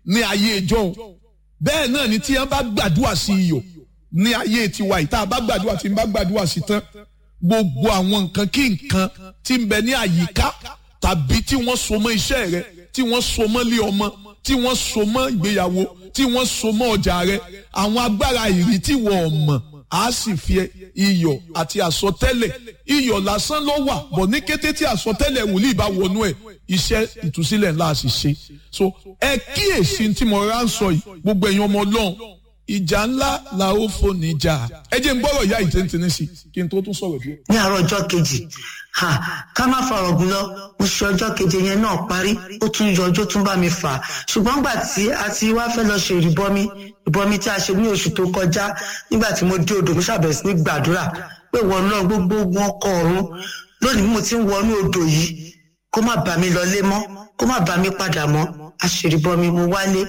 ní ayé ìjọ́un bẹ́ẹ̀ náà ni tí wọ́n bá gbàdúrà sí iyọ̀ ní ayé tiwa yìí tá a bá gbàdúrà tí n bá gbàdúrà sí tán gbogbo àwọn nǹkan kí nǹkan tí ń bẹ ní àyíká tàbí tí wọ́n so mọ́ iṣẹ́ rẹ tí wọ́n so mọ́ lé ọmọ tí wọ́n so mọ́ ìgbéyàwó tí wọ́n so mọ́ ọjà rẹ àwọn agbára ìrì tí wọ́n mọ̀ á sì fi iyọ̀ àti àsọtẹ́lẹ̀ iyọ̀ lásán ló wà bọ̀ ní kété tí àsọtẹ́lẹ̀ wòlíì bá wọnú ẹ̀ iṣẹ́ ìtúsílẹ̀ ńlá sì ṣe so ẹ kíyèsí tí mo rà ń sọ yìí gbogbo ẹ̀yin ọmọ ọlọ́run ìjà ńlá la ó fò níjà ẹ jẹ́ n gbọ́rọ̀ ìyá ìtẹ́ntẹ́ni sí kí n tó tún sọ̀rọ̀ díẹ̀. ní àárọ̀ ọjọ́ kejì ká má fọ̀rọ̀ gùn lọ mo ṣe ọjọ́ keje yẹn náà parí ó tún yọ ọjọ́ tún bá mi fà á ṣùgbọ́n gbà tí a ti wá fẹ́ lọ ṣe ìrìbọmi ìbọmi tí a ṣe ní oṣù tó kọjá nígbà tí mo dé odò mo ṣàbẹ̀wò sí ní gbàdúrà pé wọ́n náà gbogbo ogun ọkọ̀ ọ̀run lónìí mo ti ń wọnú odò yìí kó má bà mí lọlé mọ́ kó má bà mí padà mọ́ àṣèrìbọmi mo wálé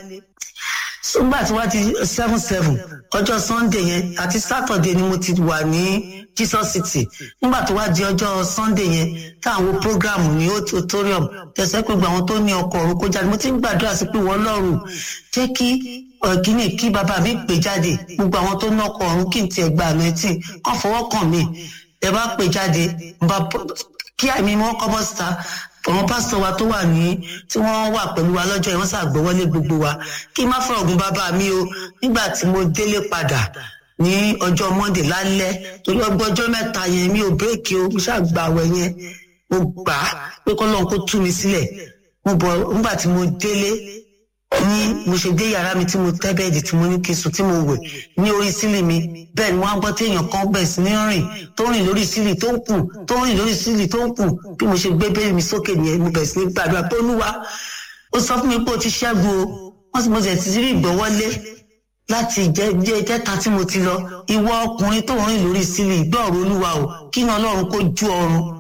nígbà tí wọ́n ti seven seven ọjọ́ sunday yẹn àti saturday ni mo ti wà ní jesus city nígbà tó wá di ọjọ́ sunday yẹn táwọn program ní auditorium tẹ̀sẹ̀ pé àwọn tó ní ọkọ̀ ọ̀run kó jáde mo ti ń gbàdúrà sí pé wọ́n lọ́rùn jẹ́ kí kíní kí bàbá mi pè jáde gbogbo àwọn tó ní ọkọ̀ ọ̀run kí n tiẹ̀ gba àmẹ́tì kàn fọwọ́ kàn mí ẹ bá pè jáde kí àmì wọn kọ́ bọ́ síta àwọn pásítọ̀ wa tó wà ní tí wọ́n wà pẹ̀lú wa lọ́jọ́ yẹn wọ́n ṣàgbọ́wọ́lé gbogbo wa kí n má fọ̀rọ̀ gun bàbá mi o nígbà tí mo délé padà ní ọjọ́ monday lálẹ́ torí ọgbọ́n ọjọ́ mẹ́ta yẹn mi ò bírèkì o mo ṣàgbàwẹ̀ yẹn mo gbà á pé kọ́ lóun kó tú mi sílẹ̀ mo bọ̀ nígbà tí mo délé ní mo ṣe dé yàrá mi tí mo tẹ́ bẹ́ẹ̀dì tí mo ní kí n sùn tí mo wẹ̀ ní orí sílì mi bẹ́ẹ̀ ni wọ́n á gbọ́ tí èèyàn kan bẹ̀ sí ní rìn tó rìn lórí sílì tó ń kù tó rìn lórí sílì tó ń kù bí mo ṣe gbé bẹ́ẹ̀ mi sókè nìyẹn mo bẹ̀ sí ní gbàdúrà pé olúwa ó sọ fún mi pé o ti ṣẹ́gun o wọ́n sì mo sì ti rí ìgbọ́wọ́lé láti jẹ́ ìjẹta tí mo ti lọ ìwọ ọkùnrin tó rìn lórí sílì gbọ́ọ̀rọ̀ olúwa o kí ni ọlọ́run kó ju ọrùn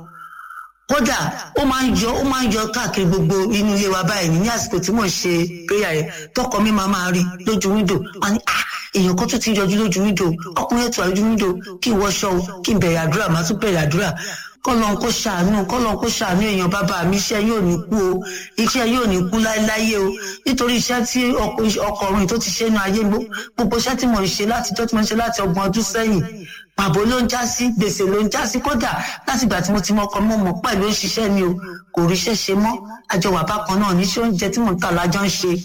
kódà ó máa ń yọ ó máa ń yọ káàkiri gbogbo inú ilé wa báyìí ní àsìkò tí mò ń ṣe prayer yẹn tọkọ mi máa máa rí lójú wíńdò wọn ni ah èèyàn kan tún ti yọjú lójú wíńdò ọkùnrin ètò àlójú wíńdò kí n wọṣọ o kí n bẹ̀rẹ̀ àdúrà máa tún bẹ̀rẹ̀ àdúrà kọ́lọ́n kó ṣàánú kọ́lọ́n kó ṣàánú èèyàn bàbá mi iṣẹ́ yóò ní kú o iṣẹ́ yóò ní kú láéláyé o nítorí iṣẹ́ tí ọkọ ọ̀run tó ti ṣe inú ayé gbogbo iṣẹ́ tí mo ń ṣe láti tó tí mo ń ṣe láti ọgbọ̀n ọdún sẹ́yìn pàbó ló ń já sí gbèsè ló ń já sí kódà láti ìgbà tí mo ti mọkàn mọ mọ pẹ̀lú òṣìṣẹ́ mi o kò ríṣẹ́ ṣe mọ́ àjọ wà bákan náà níṣẹ́ oúnjẹ tí mò ń tà lájọ ń ṣe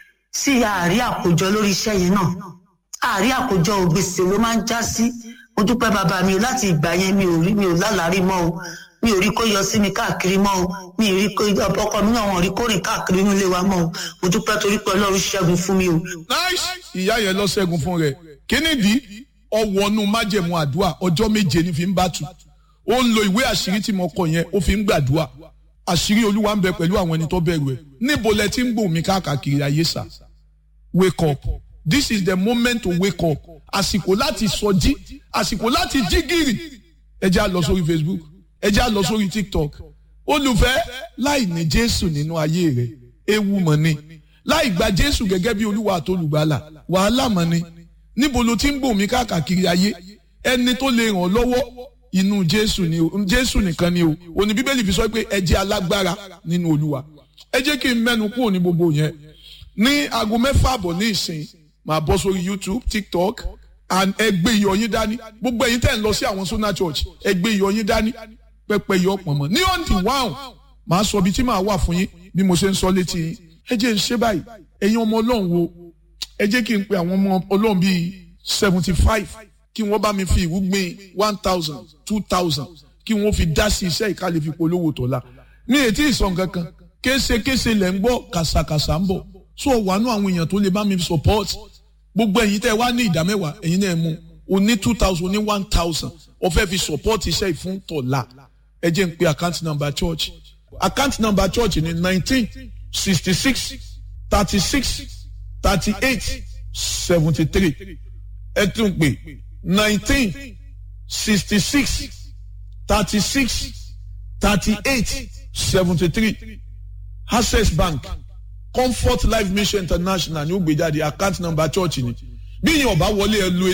sí àárí àkójọ lórí iṣẹ́ yẹn náà àárí àkójọ gbèsè ló máa ń já sí mo dúpẹ́ bàbá mi o láti ìgbà yẹn mi ò rí mi ò lálàárí mọ́ o mi ò rí kó yọ sí mi káàkiri mọ́ o mi ò rí kó ọkọ mi náà wọn rí kó rìn káàkiri nílé wa mọ́ o mo dúpẹ́ torí pé ọlọ́run ṣẹ́gun fún mi o. nice ìyá yẹn lọ ṣẹ́gun fún rẹ̀ kí nìdí ọwọ́nú májẹ̀mú àdúrà ọjọ́ méje ní fi ń bá tu ó ń lo ìwé àṣírí tí mo kọ yẹn ó fi ń gbàdúrà àṣírí olúwa ń bẹ pẹ̀lú àwọn ẹni tó bẹ̀rù ẹ̀ níbo lẹ ti ń gbòó mi káàkiri ayé sà wake up this is the moment to wake up àsìkò láti sọjí àsìkò láti jí gìrì ẹ jẹ́ á lọ sórí facebook ẹ jẹ́ á lọ sórí tiktok olùfẹ́ láì ní jésù nínú ayé rẹ̀ ewu mọ̀ ni láì gba jésù gẹ́gẹ́ bí olúwa àtolùgbàlà wàhálà mọ̀ ni níbo ló ti ń bò mí káàkiri ayé ẹni tó lè ràn lọ́wọ́ inú jésù ni o jésù nìkan ni o òní bíbélì fi sọ pé ẹ jẹ́ alágbára nínú olúwa ẹ jẹ́ kí n mẹ́nu kúrò ní gbogbo yẹn ní aago mẹ́fà àbọ̀ ní ìsìn máa bọ́ sórí youtube tiktok and ẹ gbé iyọ̀ yín dání gbogbo ẹ̀yin tẹ̀ ń lọ sí àwọn sona church ẹ gbé iyọ̀ yín dání pẹpẹ iyọ̀ pọ̀nmọ́ ní ọ̀ǹdì wáhùn màá sọ ibi tí màá wà fún yín bí mo ṣe ń sọ létí yín ẹ jẹ́ ń ṣe báyìí ẹ̀yin ọmọ ọlọ́run wo ẹ jẹ́ kí n pe àwọn ọmọ ọlọ́run bíi seventy five kí wọ́n bá mi fi ìwúgbìn one thousand two thousand kí wọ́n fi dá sí iṣẹ́ ìkàlẹ̀ fi polówó tọ́lá mi ètí ìsàn kankan késekése lẹ̀ ń gbọ́ kàṣàkàṣà ń bọ̀ so wàánú àwọn èèyàn tó lè bá mi support gbogbo ẹ̀yin tẹ́ wá ní ìdá mẹ́wàá ẹ̀yin náà mú o ní two thousand o ní one thousand o fẹ́ fi support iṣẹ́ ìfún tọ̀la ẹ jẹ́ n pe account number church account number church ní nineteen sixty six thirty six thirty eight seventy three ẹ tún pè nineteen sixty six thirty six thirty eight seventy three access bank comfort life mission international ní ó gbé jáde account number church ni bí yẹn ọba wọlé ẹ lu